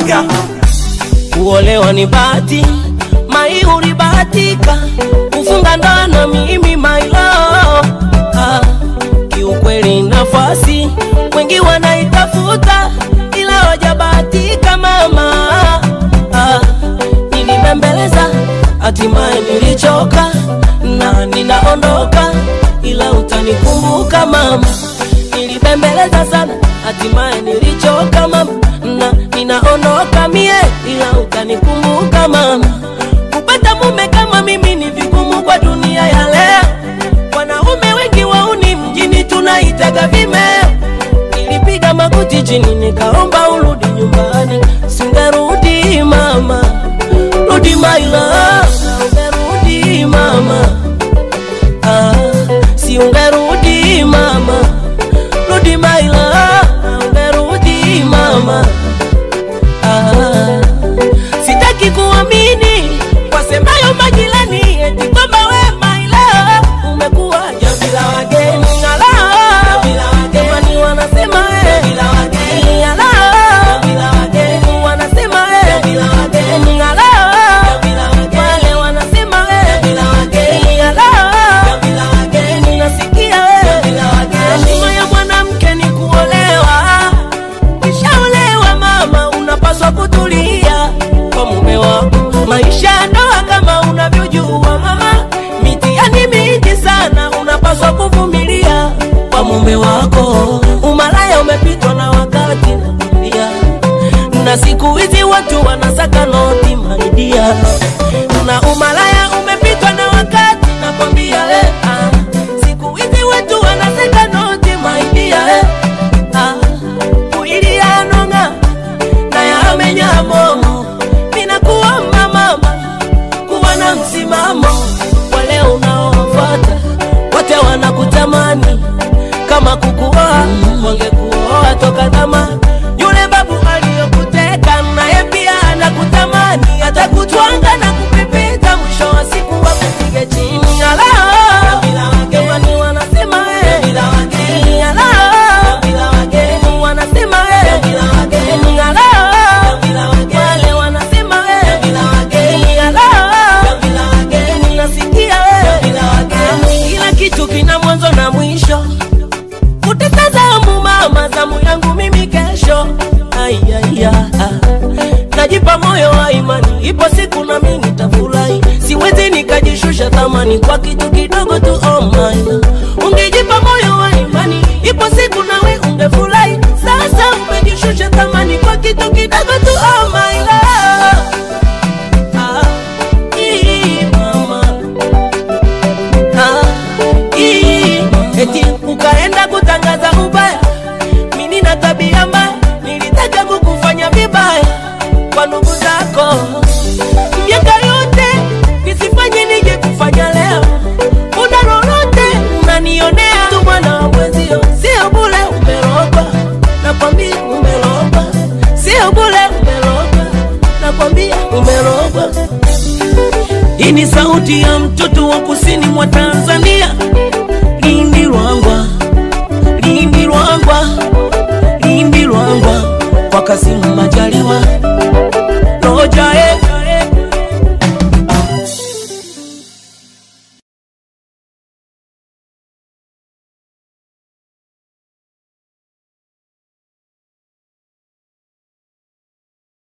Manga kuolewa ni bahati, mai ulibahatika kufunga ndoa na mimi mailo. Ah, kiukweli nafasi wengi wanaitafuta, ila hawajabahatika mama. Ah, nilibembeleza hatimaye nilichoka na ninaondoka, ila utanikumbuka mama. Nilibembeleza sana hatimaye nilichoka mama, na ninaondoka mie, ila utanikumbuka mama. Kupata mume kama mimi ni vigumu kwa dunia ya leo, wanaume wengi wauni mjini tunaitaga vimeo. Nilipiga magoti chini nikaomba urudi nyumbani, singerudi mama, rudi my love, ungerudi mama, ah, si ungerudi mama, rudi my love, ungerudi mama, ah, sitaki kuamini wasemayo majirani eti kwamba we my love umekuwa jambi la wageni ala jamani wanasema eh ala wanasema eh ala wale wanasema eh ala nasikia eh heshima ya mwanamke ni kuolewa Ukishaolewa mama, unapaswa kutulia kwa mume wako. Maisha ya ndoa kama unavyojua mama, mitihani mingi sana, unapaswa kuvumilia kwa mume wako. Umalaya umepitwa na wakati, nakwambia, na siku hizi watu wanasaka noti maidia, na umalaya umepitwa na wakati, nakwambia eh, ah. Siku hizi watu wanasaka noti maidia eh, ah kuilianonga na yamenya momo ninakuomba mama kuwa na msimamo wale unaofuata wote wanakutamani kama kukuoa wangekuoa toka zamani yule babu aliyokuteka naye pia anakutamani atakutwanga na kupepeta mwisho wa siku wakupige chini ala jamani wanasema eh ala wanasema eh ala wale wanasema eh ala nasikia eh kila kitu kina mwanzo na mwisho utatazamu mama zamu yangu mimi kesho aiaya najipa moyo wa imani ipo siku na mimi nitafurahi siwezi nikajishusha thamani kwa kitu kidogo tu oh my ungejipa moyo wa imani ipo siku nawe ungefurahi sasa umejishusha thamani kwa kitu kidogo tu oh my love ah, ii, mama Ah, ii, eti ukaenda kutangaza ubaya mimi na tabia mbaya nilitaka kukufanya vibaya kwa ndugu zako miaka yote nisifanye nije kufanya leo una lolote unanionea tu mwana wa mwenzio sio bule umerogwa nakwambia umerogwa sio bule umerogwa nakwambia umerogwa hii ni sauti ya mtoto wa kusini mwa Tanzania, Lindi Lwangwa, Lindi Lwangwa, Lindi Lwangwa, kwa Kasimu Majaliwa,